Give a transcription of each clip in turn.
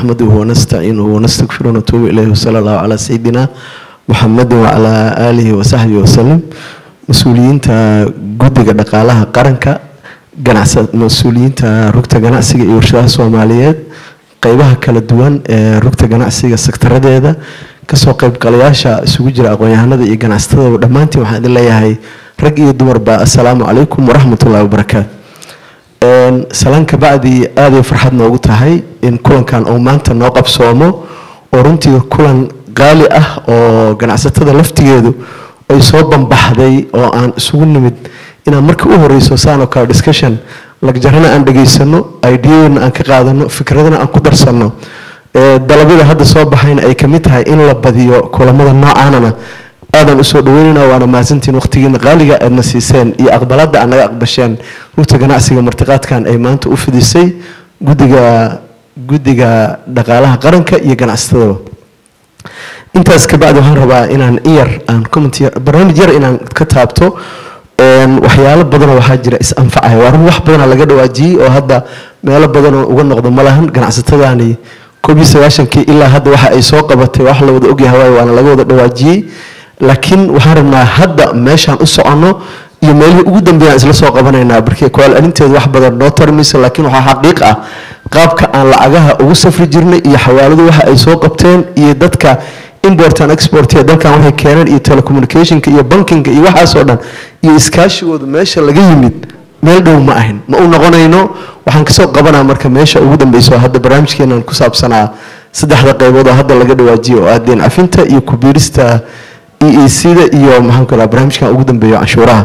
نحمده ونستعينه ونستغفره ونتوب إليه وصلى الله على سيدنا محمد وعلى آله وصحبه وسلم mas-uuliyiinta guddiga dhaqaalaha qaranka ganacsa mas-uuliyiinta rugta ganacsiga iyo warshadaha soomaaliyeed qeybaha kala duwan ee rugta ganacsiga sektaradeeda kasoo qeybgalayaasha isugu jira aqoon-yahanada iyo ganacsatada dhammaantiin waxaan idin leeyahay rag iyo dumarba assalaamu calaykum waraxmatullahi wabarakaatu salaan kabacdi aaday farxad noogu tahay in kulankan uu maanta noo qabsoomo oo runtii kulan qaali ah oo ganacsatada laftigeedu ay soo bambaxday oo aan isugu nimid inaan marka u horeyso saan oo kale discussion lagjarana aan dhegaysano ideyadeena aan ka qaadano fikradana aan ku darsano dalabyada hadda soo baxayna ay kamid tahay in la badiyo kulamada noocaanana aadan usoo dhaweynayna waana mahadsantiin waqtigiina qaaliga aadna siiseen iyo aqbalada aad naga aqbasheen rugta ganacsiga martiqaadkan ay maanta u fidisay guddiga guddiga dhaqaalaha qaranka iyo ganacsatadaba intaas kabacdi waxaan rabaa inaan in yar aan comment barnaamij yar inaan ka taabto waxyaalo badanoo waxaa jira is-anfacaya waa run wax badanaa laga dhawaajiyey oo hadda meelo badanoo uga noqdo ma lahan ganacsatadaani koob iyo sagaashankii ilaa hadda waxa ay soo qabatay wax la wada ogyahay waayo waana laga wada dhawaajiyey laakiin waxaan rabnaa hadda meeshaan u soconno iyo meelihii ugu dambeeyaan isla soo qabanaynaa barkii kowaal arinteedu wax badan noo tarmaysa laakiin waxaa xaqiiq ah qaabka aan lacagaha ugu safri jirnay iyo xawaaladu waxa ay soo qabteen iyo dadka import and export ee dalkan waxay keeneen iyo telecommunicationka iyo bankinga iyo waxaasoo dhan iyo iskaashigooda meesha laga yimid meel dhow ma ahin ma u noqonayno waxaan kasoo qabanaa marka meesha ugu dambeyso hadda barnaamijkeenan ku saabsanaa saddexda qaybood oo hadda laga dhawaajiyo oo ah deen cafinta iyo kubiirista e e c-da iyo maxaan ku raha barnaamijkan ugu dambeeyo canshuuraha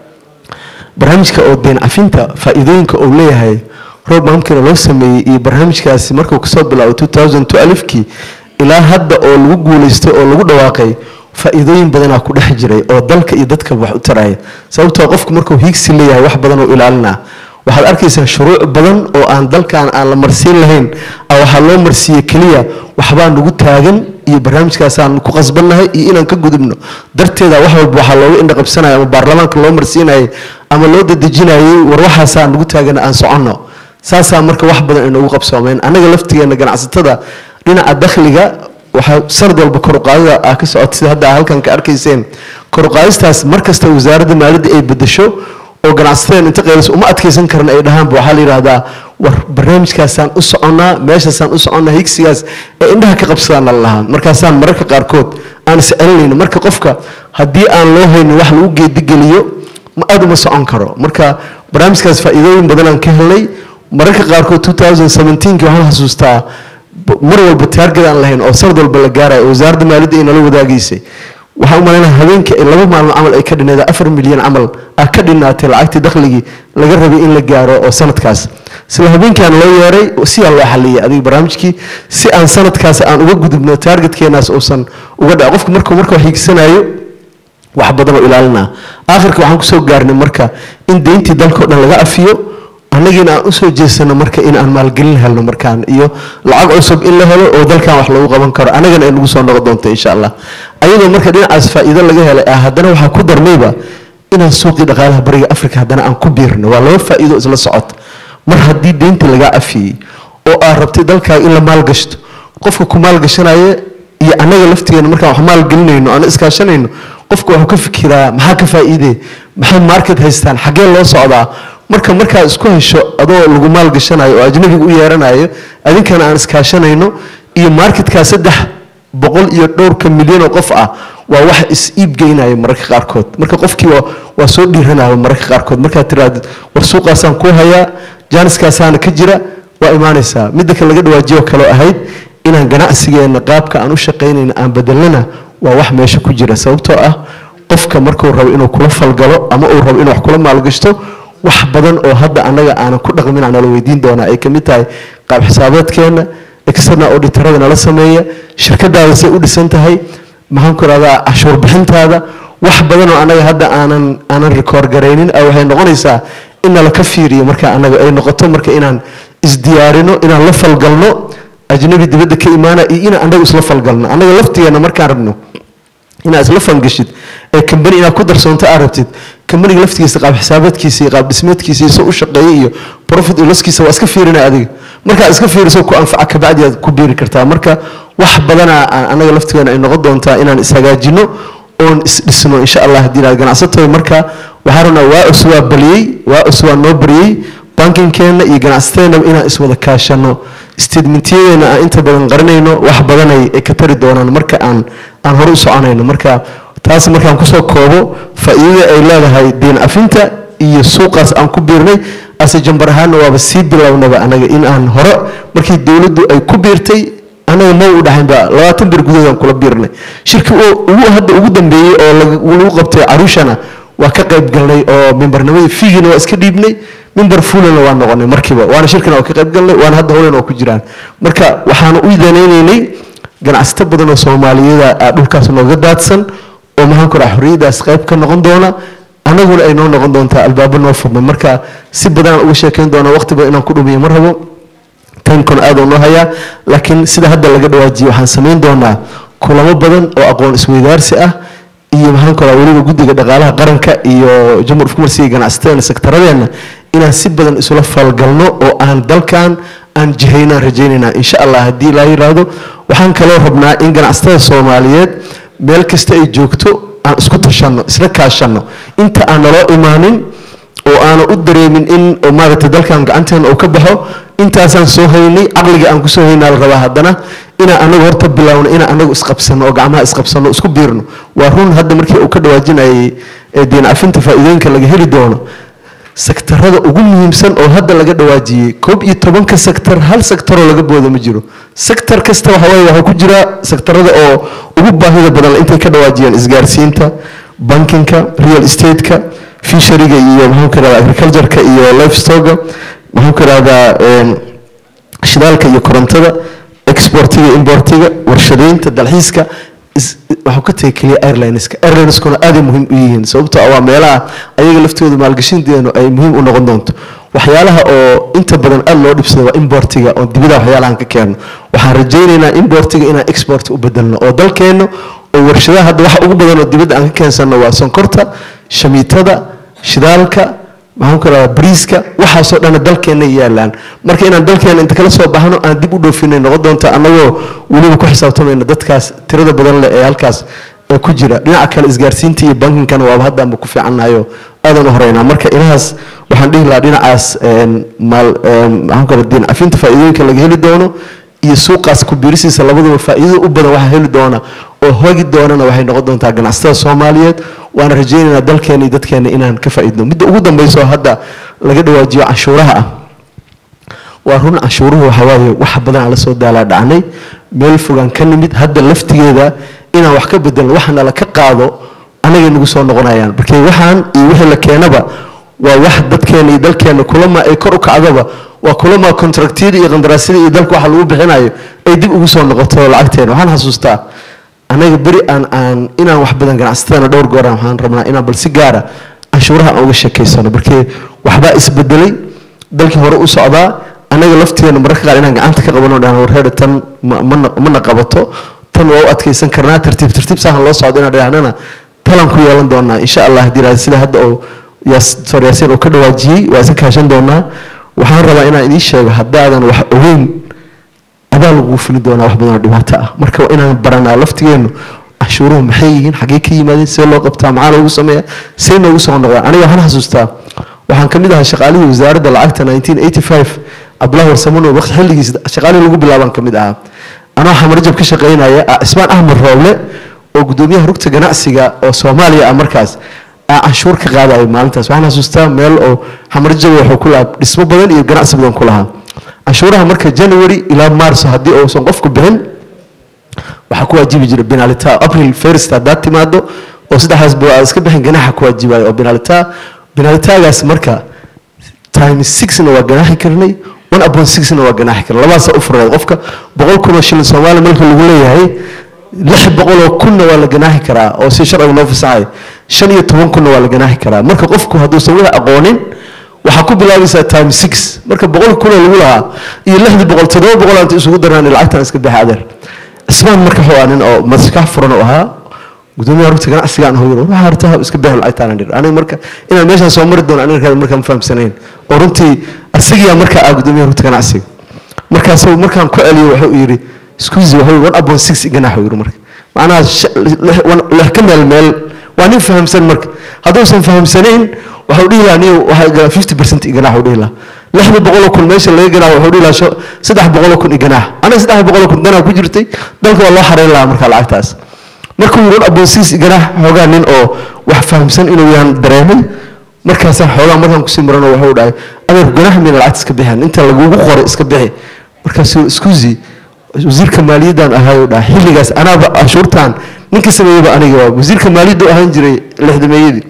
barnaamijka oo deen cafinta faa-iidooyinka uu leeyahay roob maamkina loo sameeyey iyo barnaamijkaasi markuu kasoo bilaabo two thousand twelfkii ilaa hadda oo lagu guuleystay oo lagu dhawaaqay faa-iidooyin badanaa ku dhex jiray oo dalka iyo dadka wax u taraya sababtoo qofku markuu hiigsi leeyahay wax badan oo ilaalinaa waxaad arkaysaa shuruuc badan oo aan dalkan aan la marsiin lahayn waxaa loo marsiiyey keliya waxbaa nagu taagan iyo barnaamijkaasaan ku qasbannahay iyo inaan ka gudubno darteeda wax walba waxaa looga indhaqabsanaya ama baarlamaanka loo marsiinayay ama loo dadejinayay war waxaasaa nagu taagan aan soconno saasaa marka wax badan ay noogu qabsoomeen annaga laftigeena ganacsatada dhinaca dakhliga waxaa sanad walba koruqaadida ah ka socota sida hadda halkan ka arkayseen koruqaadistaas markasta wasaaradda maaliyadda ay bedesho oo ganacsatada inta qaylis uma adkaysan karan ay dhahaanba waxaa la yidhahdaa war barnaamijkaasaan u soconnaa meeshaasaan u soconnaa higsigaas ee indhaha ka qabsadaana lahaa markaasaan mararka qaarkood aan is celinayno marka qofka haddii aan loo haynin wax lagu geedigeliyo ma aada uma socon karo marka barnaamijkaas faa-iidooyin badanaan ka helnay mararka qaarkood two thousand seventeenkii waxaan xasuustaa mar walba taargad aan lahayn oo sanad walba la gaarayo oo wasaaradda maaliyadda ay nala wadaagaysay waxaan u malaynaa habeenkii ay laba maalmo camal ay ka dhineed afar milyan camal ah ka dhinaatay lacagtii dakhligii laga rabay in la gaaro oo sanadkaas isla habeenkaan loo yeeray siyaa loo xaliyay adiga barnaamijkii si aan sanadkaas aan uga gudubno taargetkeenaas uusan uga dhac qofku markuu marka hiigsanayo wax badan oo ilaalinaa aakhirka waxaan kusoo gaarnay marka in deyntii dalkao dhan laga afiyo annagiina aan usoo jeesano marka in aan maalgelin helno markaan iyo lacag cusub in la helo oo dalkan wax lagu qaban karo annagana ay nagu soo noqon doonto insha allah ayadoo marka dhinacaas faa-iido laga helay ah haddana waxaa ku darmayba inaan suuqii dhaqaalaha bariga africa haddana aan ku biirno waa laba faa-iido isla socota mar haddii deynta lagaa afiyey oo aad rabtay dalkaaga in la maalgashto qofka ku maalgashanaya iyo annaga laftigeena markaan wax maalgelinayno aan iskaashanayno qofka waxuu ka fikiraa maxaa ka faa-iidee maxay market haystaan xaggee loo socdaa marka markaad isku hesho adoo lagu maalgashanayo oo ajnabiga u yeeranayo adinkana aan iskaashanayno iyo marketkaa saddex boqol iyo dhowrka milyan oo qof ah waa wax is iibgeynaya mararka qaarkood marka qofkii waa soo dhiiranaya mararka qaarkood markaad tirahdid war suuqaasaan ku hayaa jaaniskaasaana ka jira waa imaanaysaa midda kale laga dhawaajiyo kaloo ahayd inaan ganacsigeena qaabka aan u shaqaynayna aan bedelnana waa wax meesha ku jira sababtoo ah qofka markuu rabo inuu kula falgalo ama uu rabo inuu wax kula maalgashto wax badan oo hadda annaga aanan ku dhaqmin aan nala weydiin doonaa ay kamid tahay qaab xisaabeedkeena external auditorada nala sameeya shirkadaada say u dhisan tahay maxaan ku rahdaa cashuur bixintaada wax badan oo annaga hadda aanan aanan rekoord garaynin waxay noqonaysaa in nala ka fiiriyo marka annaga ay noqoto marka inaan isdiyaarino inaan la falgalno ajnabi dibadda ka imaana iyo inaan annaga isla falgalno annaga laftigeena markaan rabno inaad isla fangashid ee kambani inaad ku darsoonto aad rabtid kambaniga laftigiisa qaab xisaabaadkiisa iyo qaab dhismeedkiisa iyo soo u shaqeeyay iyo profit iyo loskiisa waa iska fiirina adiga markaad iska fiiriso ku anfaca kabacdi aad ku biiri kartaa marka wax badana anaga laftigeena ay noqon doontaa inaan ishagaajino oon isdhisno insha allah haddii inaad ganacsatoy marka waxaa rabnaa waa cus waa baliyey waa cus waa noo bariyey bankinkeenna iyo ganacsateenaba inaan iswada kaashano statementyadeena aan inta badan qarinayno wax badanay ay ka tari doonaan marka aan aan hore u soconayno marka taas markaan kusoo koobo faa'iidada ay leedahay diin afinta iyo suuqaas aan ku biirnay ase jambar ahaanna waaba sii bilownaba anaga in aan hore markii dowladdu ay ku biirtay anaga ma u dhaxaynba labaatan bir gudahoodaan kula biirnay shirki ugu hadda ugu dambeeyey oo lagu qabtay caruushana waa ka qayb galnay oo mimbarnimadii fiigina waa iska dhiibnay mimbar fulana waa noqonay markiiba waana shirkina waa ka qayb galnay waana hadda howlen oo ku jiraan marka waxaanu u danaynaynay ganacsato badan oo soomaaliyada aa dhulkaas nooga daadsan oo maxaan ku dhaha xorriyadaas qayb ka noqon doona anaguna ay noo noqon doontaa albaabo noo furmay marka si badanaan uga sheekayn doona waqti badan inaan ku dhumiyo ma rabo tankon aad oo noo hayaa laakiin sida hadda laga dhawaajiyey waxaan samayn doonaa kulamo badan oo aqoon isweydaarsi ah iyo maxaan ku dhaha weliba guddiga dhaqaalaha qaranka iyo jamhuur kumarsiga ganacsatada sektaradeenna inaan si badan isula falgalno oo aan dalkan aan jihaynaan rajaynaynaa insha allah haddii laa yiraahdo waxaan kaloo rabnaa in ganacsatada soomaaliyeed meel kasta ay joogto aan isku tashanno isla kaashanno inta aan naloo imaanin oo aana u dareemin in maaragtay dalkan gacanteena uu ka baxo intaasaan soo haynay caqliga aan kusoo haynaa la rabaa haddana inaan anagu horta bilaawno inaan anagu isqabsano oo gacmaha isqabsano isku biirno waa run hadda markii uu ka dhawaajinayay diin cafinta faa'iidooyinka laga heli doono sektarada ugu muhiimsan oo hadda laga dhawaajiyey koob iyo tobanka sektar hal sektaroo laga booda ma jiro sektar kasta waxa waaye waxaa ku jira sektarada oo ugu baahida badan intay ka dhawaajiyeen isgaarsiinta bankinka real estate-ka fishariga iyo maxaan ku irahdaa agriculture-ka iyo lifestoga maxaan ku irahdaa shidaalka iyo korontada exportiga importiga warshadeynta dalxiiska waxuu ka tagay keliya airlineska airlineskuna aaday muhiim u yihiin sababtoo ah waa meelaha ayaga laftooda maalgashinteenu ay muhiim u noqon doonto waxyaalaha oo inta badan aad loo dhibsado waa importiga oo dibida waxyaalahan ka keeno waxaan rajaynaynaa importiga inaan export u bedelno oo dalkeenna oo warshadaha hadda waxa ugu badan oo dibadda aan ka keensanno waa sonkorta shamiitada shidaalka maxaan ku radaa bariiska waxaasoo dhanna dalkeenna yaalaan marka inaan dalkeenna inta kala soo baxno aan dib u dhoofinay noqon doonta annagoo weliba ku xisaabtamayna dadkaas tirada badan leh ee halkaas ee ku jira dhinaca kale isgaarsiinta iyo bankinkana waaba haddaanba ku fiicannayo aadan u horeynaa marka inahaas waxaan dhihi lahaa dhinacaas maal maxaan ku radaa diin cafinta faa'iidooyinka laga heli doono iyo suuqaas ku biirisiisa labaduba faa'iidada u badan waxaa heli doona oo hogi doonana waxay noqon doontaa ganacsatada soomaaliyeed waana rajaynaynaa dalkeena iyo dadkeena inaan ka faa'iidno midda ugu dambayso hadda laga dhawaajiyo canshuuraha ah waa run canshuuruhu waxa waaye wax badan aan la soo daalaa dhacnay meel fogaan ka nimid hadda laftigeeda inaan wax ka bedelno waxana la ka qaado anagay nagu soo noqonayaan markay waxaan iyo wixii la keenaba waa wax dadkeena iyo dalkeena kulama ay kor u kacdaba waa kulama contractyada iyo qandaraasyada iyo dalka waxa lagu bixinayo ay dib ugu soo noqoto lacagteena waxaan xasuustaa anaga beri aan aan inaan wax badan ganacsatadana dhowr gooraan waxaan rabnaa inaan bal si gaara canshuuraha aan uga sheekaysano markii waxbaa isbedelay dalkii hore u socdaa anaga lafteena mararka qaar inaan gacanta ka qabano dhahan warheeda tan mana qabato tan waa u adkaysan karnaa tartiib tartiib saahan loo socdo inaan dhahnana talan ku yeelan doonaa insha allah haddii sida hadda oo doctor yaasiin uu ka dhawaajiyey waa iska kaashan doonaa waxaan rabaa inaan idiin sheego haddaadan wax ogeyn adaa lagugu fili doonaa wax badan oo dhibaato ah marka waa inaan baranaa laftigeennu canshuuruhu maxay yihiin xaggee ka yimaadeen see loo qabtaa maxaa loogu sameeya see noogu soo noqdaan aniga waxaan xasuustaa waxaan ka mid ahaa shaqaalihii wasaaradda lacagta 1985 cabdulahi warsamano waqti xilligiis shaqaalihii lagu bilaabaan ka mid ahaa anoo xamarjab ka shaqaynaya cismaan axmed rooble oo gudoomiyaha rugta ganacsiga oo soomaaliya ah markaas aa canshuur ka qaadayo maalintaas waxaan xasuustaa meel oo xamarjab wuxuu ku lahaa dhismo badan iyo ganacsi badan ku lahaa canshuuraha marka january ilaa marso haddii uusan qofku bixin waxaa ku waajibi jira benalita april first haddaad timaado oo saddexdaas boo aad iska bixin ganaxa ku waajibayo oo benalita benalitagaas marka time sixna waa ganaaxi karnay one upon sixna waa ganaaxi karnay labadaasa u fureed qofka boqol kun oo shilin soomaali marka lagu leeyahay lix boqol oo kunna waa la ganaaxi karaa oo si sharciga noo fasaxay shan iyo toban kunna waa la ganaaxi karaa marka qofku hadduusan wada aqoonin waxaa ku bilaabaysaa time six marka boqol kunoo lagu lahaa iyo lixdii boqol toddoba boqol aanta isugu darnaan lacagtan iska baxa adeer cismaan marka wuxuu ahaa nin oo maskax furan u ahaa gudoomiyaha rugta ganacsiga aan hoyro waxaa rabtaa iska bixi lacagtaan dhir aniga marka inaan meeshaan soo mari doono aniga markaan fahamsanayn oo runtii asagiyaa markaa ah gudoomiyaha rugta ganacsiga markaas markaan ku celiyo wuxuu yidhi squeeze wuxuu one upon six iganax yidhi marka macnaha lix ka meel meel waa nin fahamsan marka hadduusan fahamsanayn waxuu dhihi lahaa nin waxaa galaa fifty percent iganax uu dhihi lahaa lixda boqoloo kun meesha laga ganaax wuxuu dhihi lahaa saddex boqoloo kun iganax aniga saddex boqoloo kun ganaax ku jirtay dalka waa loo xareyn lahaa marka lacagtaas markuu yidhi one upon six iganax xoogaa nin oo wax fahamsan inuu yahan dareemay markaasaan xoogaa markaan kusii marano wuxuu dhahay adeer ganax mina lacagta iska bixin inta lagugu qoray iska bixi markaasuu iskuzi wasiirka maaliyaddan ahaayuu dhaha xilligaas anaaba canshuurtan ninka sameeyeyba aniga waa wasiirka maaliyaddu ahaan jiray lixdameeyadii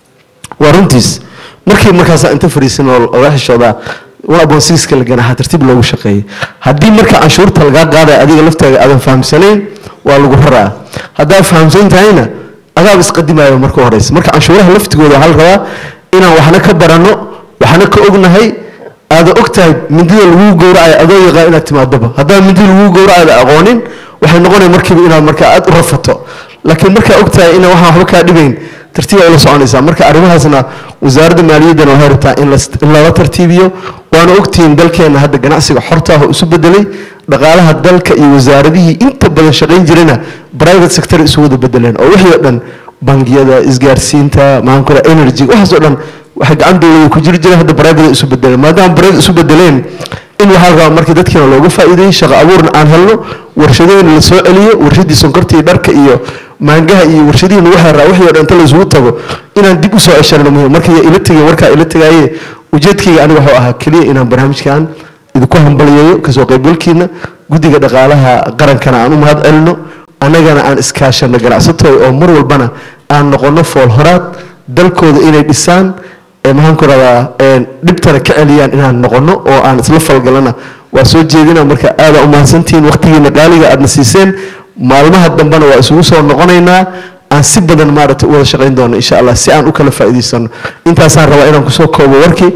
waa runtiis markii markaasa inta fadhiisan oo oga xishoodaa one upon sixka la ganaaxa tartiib loogu shaqeeyay haddii marka canshuurta lagaa qaadaya adiga laftaaga aadan fahamsanayn waa lagu raraa haddaad fahamsan tahayna adaab isqadimaayo marka horeysa marka canshuuraha laftigooda waxaa la rabaa inaan waxna ka baranno waxna ka ognahay aada og tahay mindida laguu gowracayo adoo yaqaan inaad timaadoba haddaan mindida laguu gowracayo aqoonin waxay noqonaya markiiba inaad markaa aad u rafato laakiin markaa og tahay ina waxaan waxba kaa dhibayn tartiib ay ula soconaysaa marka arrimahaasna wasaaradda maaliyaddana waxay rabtaa in in lala tartiibiyo waana ogtihiin dalkeenna hadda ganacsiga xorta ah oo isu bedelay dhaqaalaha dalka iyo wasaaradihii inta badan shaqayn jirana private sector isu wada bedeleen oo wixii oo dhan bangiyada isgaarsiinta maxaan ku energy waxaas oo dhan waxay gacan dowlada ku jiri jireen hadda private isu bedeleen maadaama private isu bedeleen in waxaa rabaa markii dadkiina looga faa'iideeyey shaqo abuurna aan helno warshadooyina la soo celiyo warshadii sonkorta iyo dharka iyo maangaha iyo warshadihii lagu xeeraa wixii oo dhan inta la isugu tago inaan dib u soo ceshanno muhiim markii ila tegay warkaa ila tegaaye ujeedkayga aniga wuxuu ahaa keliya inaan barnaamijkan idinku hambaliyeeyo kasoo qaybgalkiina guddiga dhaqaalaha qarankana aan u mahad celino annagana aan iskaashano ganacsatooy oo mar walbana aan noqono fool horaad dalkooda inay dhisaan maxaan ku radaa dhibtana ka celiyaan inaan noqono oo aan isla falgalana waa soo jeedina marka aada u mahadsantihiin waqtigiina qaaliga aadna siiseen maalmaha dambena waa isugu soo noqonaynaa aan si badan maaragtay u wada shaqayn doono insha allah si aan u kala faa'iidaysano intaasaan rabaa inaan kusoo koobo warkii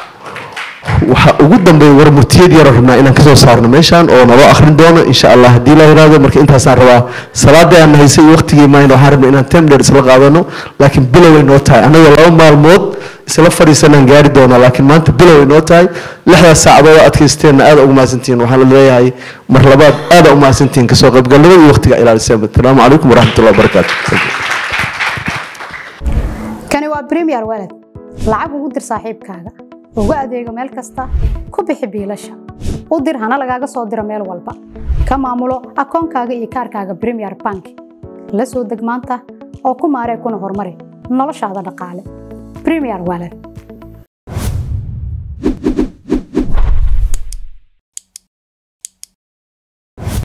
waxaa ugu dambeeya war murtiyad yaro rabnaa inaan kasoo saarno meeshaan oo naloo akhrin doono insha allah haddii la yiraahdo marka intaasaan rabaa salaadii aan haysay iyo waqtigii maayn waxaan rabnaa inaan temdheer isla qaadano laakiin biloway noo tahay annagoo laba maalmood isla fadhiisanaan gaari doonaa laakiin maanta biloway noo tahay lixdaas saacadood oo adkaysteenna aada ugu mahadsantihiin waxaan leeyahay mar labaad aada u mahadsantihiin kasoo qaybgalnimada iyo waqtiga ilaaliseen asalaamu calaykum waraxmatullahi wabarakaatu kani waa premier walad lacag ugu dir saaxiibkaaga ugu adeego meel kasta ku bixi biilasha u dir hana lagaaga soo diro meel walba ka maamulo akoonkaaga iyo kaarkaaga premier bank la soo deg maanta oo ku maaree kuna horumari noloshaada dhaqaale premier walad